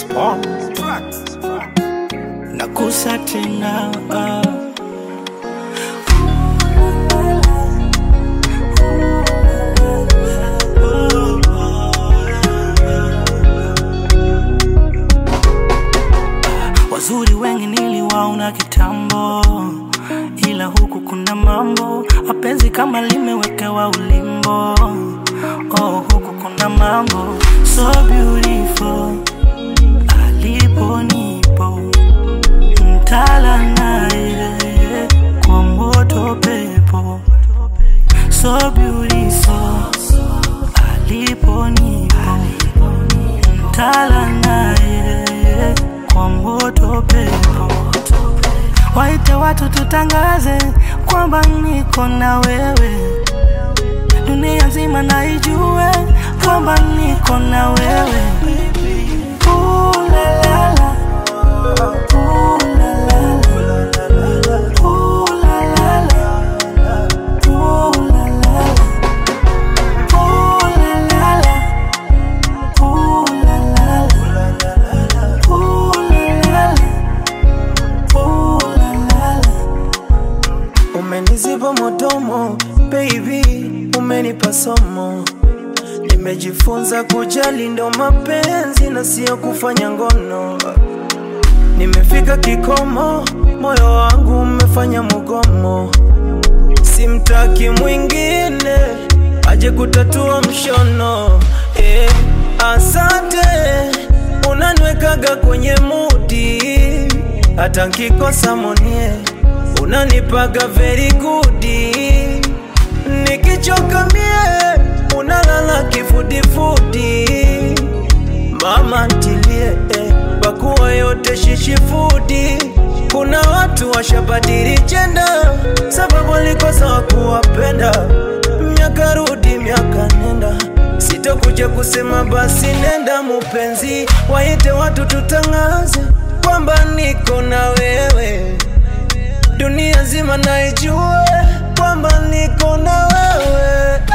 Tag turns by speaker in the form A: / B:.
A: nakusa tena wazuri wengi niliwaona kitambo ila huku kuna mambo mapenzi kama limewekewa ulimbo oh, huku kuna mambo so beautiful alipo nipo mtala naye kwa moto pepo so beautiful alipo nipo mtala naye kwa moto pepo waite watu tutangaze kwamba niko na wewe dunia nzima naijue kwamba niko na wewe Ooh, la, la, la. Ooh, la, la, la. Ooh, la, la, la. Ooh, la, la, la. Ooh, la, la, la. Ooh, la, la, la. Ooh, la, la, la. Ooh, la, la, la.
B: Umeniziba modomo baby, umenipa somo. Nimejifunza kujali ndo mapenzi na sio kufanya ngono. Nimefika kikomo, moyo wangu umefanya mugomo. Simtaki mwingine aje kutatua mshono. Eh, asante unaniwekaga kwenye mudi, hata nkikosa monie unanipaga very good. Nikichoka mie unalala kifudifudi. Mama ntilie eh, pakuwa yote shishifudi. Kuna watu washabadili jenda sababu walikosa wakuwapenda. Miaka rudi miaka nenda, sitokuja kusema basi nenda mupenzi, waite watu tutangaze kwamba niko na wewe dunia nzima naijue kwamba niko na wewe